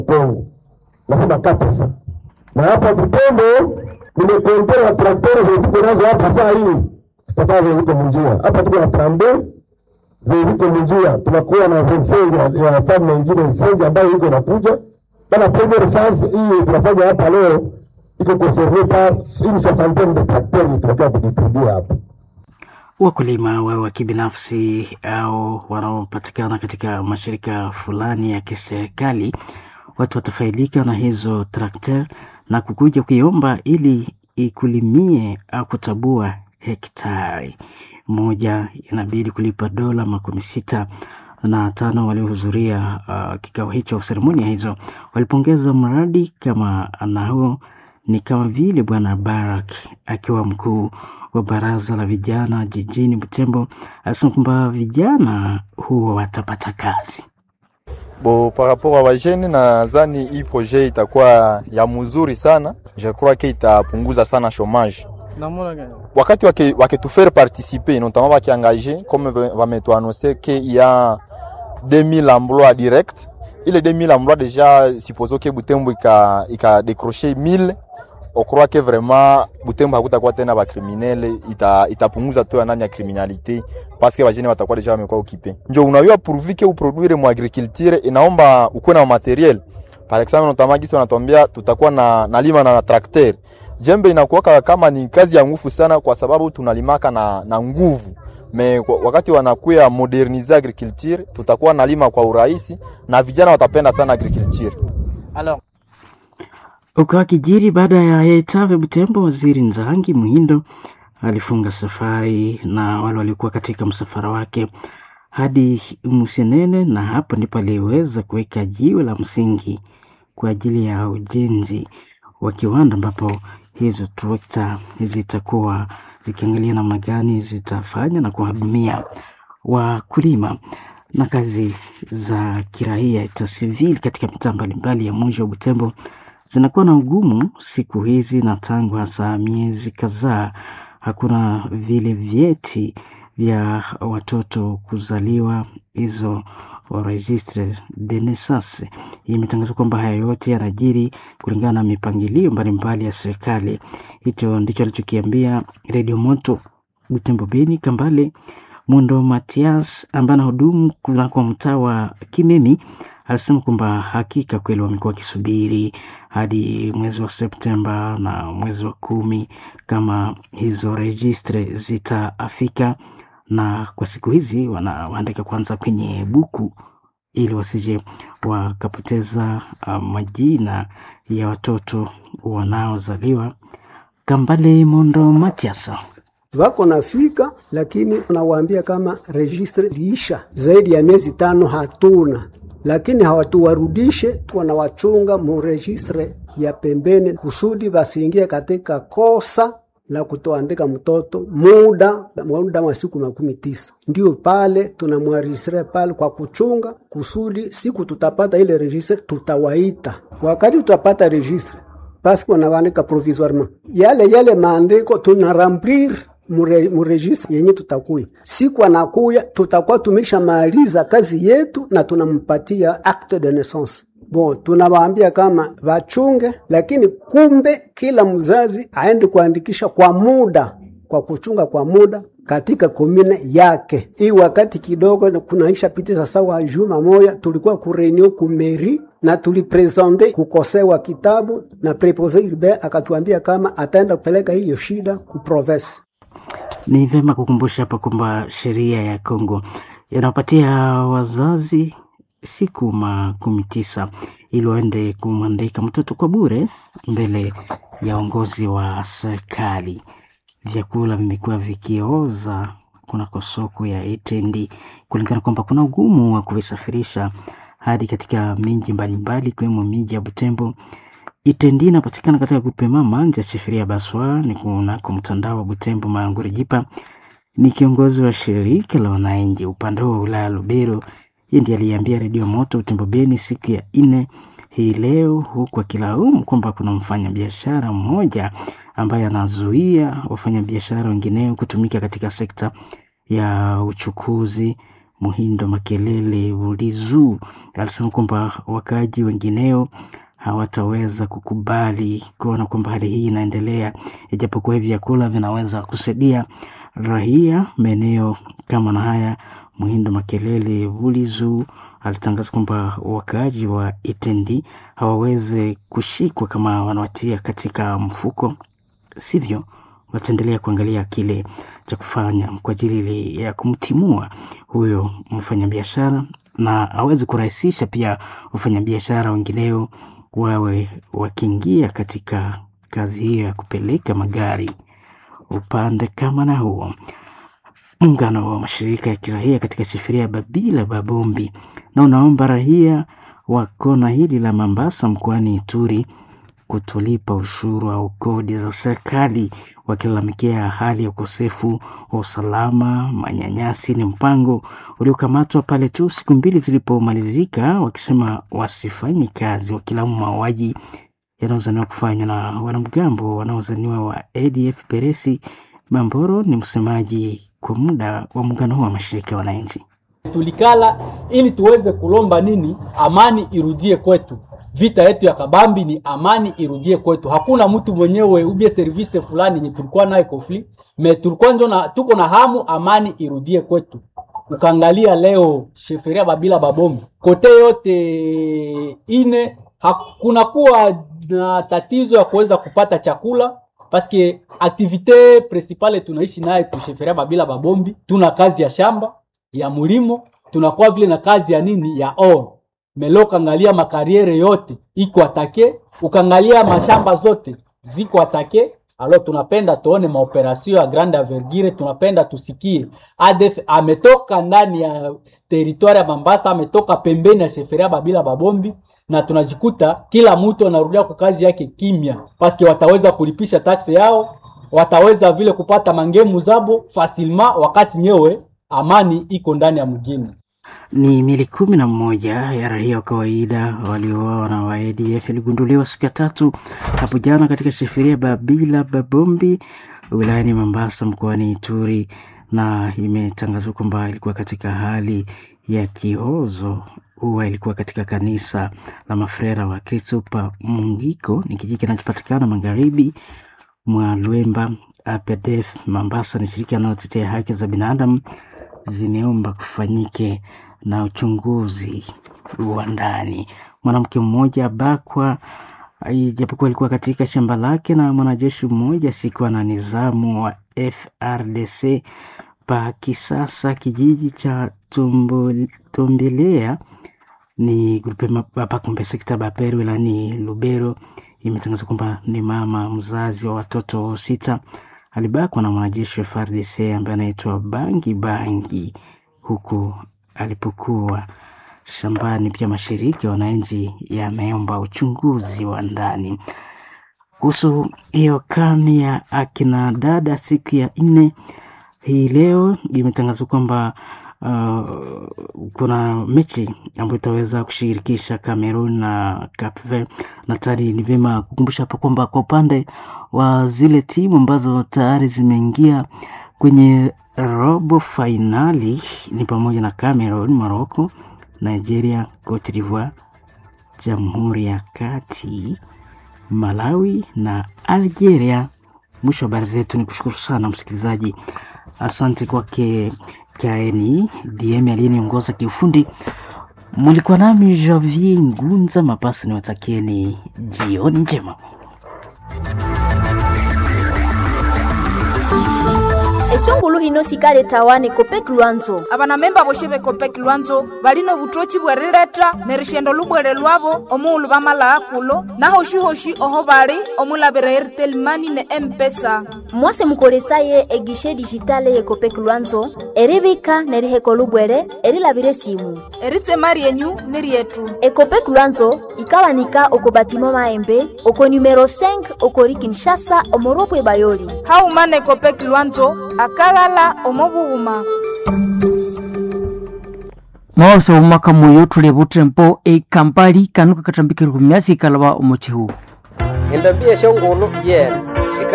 Kongo, nasema kapesa na hapa Butembo nimekontena na traktori ziko nazo hapa saa hii zitakazo ziko munjia hapa, tuko na trambe ziko munjia, tunakuwa na vensengi ya famu nyingine sengi ambayo iko nakuja bana. Premier phase hii tunafanya hapa leo iko concerne par une soixantaine de tracteurs tunataka kudistribua hapa. Wakulima wawe wa kibinafsi au wanaopatikana katika mashirika fulani ya kiserikali, watu watafaidika na hizo trakter na kukuja kuiomba ili ikulimie au kutabua hektari moja, inabidi kulipa dola makumi sita na tano. Waliohudhuria uh, kikao hicho, seremonia hizo, walipongeza mradi kama na huo ni kama vile Bwana Barak akiwa mkuu wa baraza la vijana jijini Butembo alisema kwamba vijana huo watapata kazi. Bo, par rapport a wajene, nadhani hii projet itakuwa ya mzuri sana, je crois que itapunguza sana chomage wakati wake, wake tufaire participer notamment wakiangaje comme vametuannonce que il y a 2000 emplois direct ile 2000 emplois déjà supposons que Butembo ika, ika décrocher 1000 on croit que vraiment Butembo hakutakuwa tena bakriminele, ita, itapunguza tu nani ya criminalité parce que bajene watakuwa deja wamekuwa occupé. Njo unayua pourvu que uproduire mu agriculture inaomba ukuwe na materiel. Par exemple notamagisi wanatuambia tutakuwa na nalima na, na tracteur. Jembe inakuwa kama ni kazi ya nguvu sana, kwa sababu tunalimaka na, na nguvu me wakati wanakuya modernize agriculture tutakuwa nalima kwa urahisi na vijana watapenda sana agriculture. Alors ukawa kijiri baada ya Etave Butembo, waziri Nzangi Muhindo alifunga safari na wale waliokuwa katika msafara wake hadi Musenene, na hapo ndipo aliweza kuweka jiwe la msingi kwa ajili ya ujenzi wa kiwanda ambapo hizo trekta zitakuwa zikiangalia namna gani zitafanya na kuwahudumia wakulima na kazi za kiraia ta civil katika mitaa mbalimbali ya mji wa Butembo zinakuwa na ugumu siku hizi, na tangu hasa miezi kadhaa hakuna vile vyeti vya watoto kuzaliwa, hizo registre de naissance. Imetangazwa kwamba haya yote yanajiri kulingana na mipangilio mbalimbali ya serikali. Hicho ndicho alichokiambia Redio Moto Butembo Beni Kambale Mundo Matias ambaye anahudumu kunako mtaa wa Kimemi alisema kwamba hakika kweli wamekuwa wakisubiri hadi mwezi wa Septemba na mwezi wa kumi kama hizo registre zitaafika, na kwa siku hizi wanaandika kwanza kwenye buku ili wasije wakapoteza uh, majina ya watoto wanaozaliwa. Kambale Mondo Matias wako nafika, lakini nawaambia kama registre liisha zaidi ya miezi tano hatuna, lakini hawatuwarudishe, wanawachunga mu registre ya pembeni kusudi basiingie katika kosa la kutoandika mtoto muda muda wa siku makumi tisa. Ndio pale tunamwarisire pale kwa kuchunga kusudi siku tutapata ile registre tutawaita. Wakati tutapata registre basi wanaandika provisoirement yale yale maandiko tunaramblir muregistre yenye tutakuya siku anakuya, tutakuwa tumeshamaliza kazi yetu na tunampatia acte de naissance. Bon, tunawaambia kama wachunge, lakini kumbe kila mzazi aende kuandikisha kwa muda, kwa kuchunga kwa muda katika komine yake. Hii wakati kidogo kunaisha pitisa sawa juma moya, tulikuwa kurenio kumeri na tulipresente kukosewa kitabu na prepose urbain akatuambia kama ataenda kupeleka hiyo shida ku province. Ni vyema kukumbusha hapa kwamba sheria ya Kongo inapatia wazazi siku makumi tisa ili waende kumwandika mtoto kwa bure mbele ya uongozi wa serikali. Vyakula vimekuwa vikioza kunako soko ya Etendi kulingana kwamba kuna ugumu wa kuvisafirisha hadi katika miji mbalimbali ikiwemo miji ya Butembo. Itendi inapatikana katika kupema manja Cheferia Baswa ni kunako mtandao wa Butembo Mangurijipa. Ni kiongozi wa shirika la wananchi upande wa wilaya Lubero. Yeye ndiye aliambia redio Moto Butembo Beni siku ya nne hii leo, huku akilaumu kwamba kuna mfanyabiashara mmoja ambaye anazuia wafanyabiashara wengineo kutumika katika sekta ya uchukuzi Muhindo Makelele Ulizu alisema kwamba wakaaji wengineo hawataweza kukubali kuona kwamba hali hii inaendelea, ijapokuwa hivi vyakula vinaweza kusaidia raia maeneo kama na haya. Muhindo Makelele Ulizu alitangaza kwamba wakaaji wa Itendi hawaweze kushikwa kama wanawatia katika mfuko, sivyo wataendelea kuangalia kile cha kufanya kwa ajili ya kumtimua huyo mfanyabiashara na aweze kurahisisha pia wafanyabiashara wengineo wawe wakiingia katika kazi hiyo ya kupeleka magari upande kama na huo. Muungano wa mashirika ya kiraia katika shifiria Babila Babombi na unaomba raia wa kona hili la Mambasa mkoani Ituri kutolipa ushuru au kodi za serikali, wakilalamikia hali ya ukosefu wa usalama. Manyanyasi ni mpango uliokamatwa pale tu siku mbili zilipomalizika, wakisema wasifanye kazi, wakilaumu mauaji yanayozaniwa kufanywa na wanamgambo wanaozaniwa wa ADF. Peresi Bamboro ni msemaji kwa muda wa muungano huu wa mashirika ya wananchi. Tulikala ili tuweze kulomba nini? Amani irudie kwetu. Vita yetu ya kabambi ni amani irudie kwetu. Hakuna mtu mwenyewe ubie service fulani yenye tulikuwa nayo conflict me tulikuwa njo na tuko na hamu amani irudie kwetu. Ukaangalia leo sheferia Babila Babombi kote yote ine hakuna kuwa na tatizo ya kuweza kupata chakula paske aktivite principale tunaishi naye kusheferia Babila Babombi, tuna kazi ya shamba ya mulimo, tunakuwa vile na kazi ya nini ya oro melo. Ukangalia makariere yote iko atake, ukangalia mashamba zote ziko atake. Alo, tunapenda tuone maoperasio ya grande envergure, tunapenda tusikie ADF ametoka ndani ya teritwari ya Mambasa, ametoka pembeni ya sheferia Babila Babombi na tunajikuta kila mtu anarudia kwa kazi yake kimya, paske wataweza kulipisha taksi yao, wataweza vile kupata mangemu zabo fasilma, wakati nyewe amani iko ndani ya mgini. Ni mili kumi na moja ya raia wa kawaida waliouawa na wa ADF iligunduliwa siku ya tatu hapo jana katika shifiria Babila Babombi wilayani Mombasa mkoani Ituri, na imetangazwa kwamba ilikuwa katika hali ya kihozo huwa ilikuwa katika kanisa la mafrera wa Kristo pa Mungiko, ni kijiji kinachopatikana magharibi mwa Lwemba. APDF Mombasa ni shirika linalotetea haki za binadamu, zimeomba kufanyike na uchunguzi wa ndani. Mwanamke mmoja bakwa, ijapokuwa alikuwa katika shamba lake na mwanajeshi mmoja sikuwa na nizamu wa FRDC pa Kisasa, kijiji cha Tombelea ni grupe Bapakombe sekta Baperu wilayani Lubero imetangaza kwamba ni mama mzazi wa watoto sita alibakwa na mwanajeshi wa FARDC ambaye anaitwa Bangi Bangi huku alipokuwa shambani. Pia mashirika ya wananchi yameomba uchunguzi wa ndani kuhusu hiyo kani ya akina dada. Siku ya nne hii leo imetangazwa kwamba Uh, kuna mechi ambayo itaweza kushirikisha Cameroon na Cape Verde, na tayari ni vyema kukumbusha hapa kwamba kwa upande wa zile timu ambazo tayari zimeingia kwenye robo fainali ni pamoja na Cameroon, Morocco, Nigeria, Cote d'Ivoire, Jamhuri ya Kati, Malawi na Algeria. Mwisho wa habari zetu, ni kushukuru sana msikilizaji, asante kwake Kaeni DM aliyeniongoza kiufundi. Mulikuwa nami Javier Ngunza Mapasa, ni watakieni jioni njema. esungulu hino sikale tawane kopek lwanzo abanamemba boshe bekopek lwanzo balino butochi bwerileta ne rishendo lubwere lwabo omuulu bamala akulo nahoshi-hoshi oho bali omulabira airtel mani ne empesa mwase mukolesaye egishe dijitale ye kopek lwanzo eribika neriheko lubwere erilabire simu eritsema ryenyu ni ryetu ekopek lwanzo ikawanika oko batimo maembe oko numero 5 okori kinshasa omoropwe bayoli haumana ekopek lwanzo akalala omobuhuma maosa umaka muyo tule butempo ekampali kanuka katambikirwa myasi ikalaba omuchihu endambia shongolo yena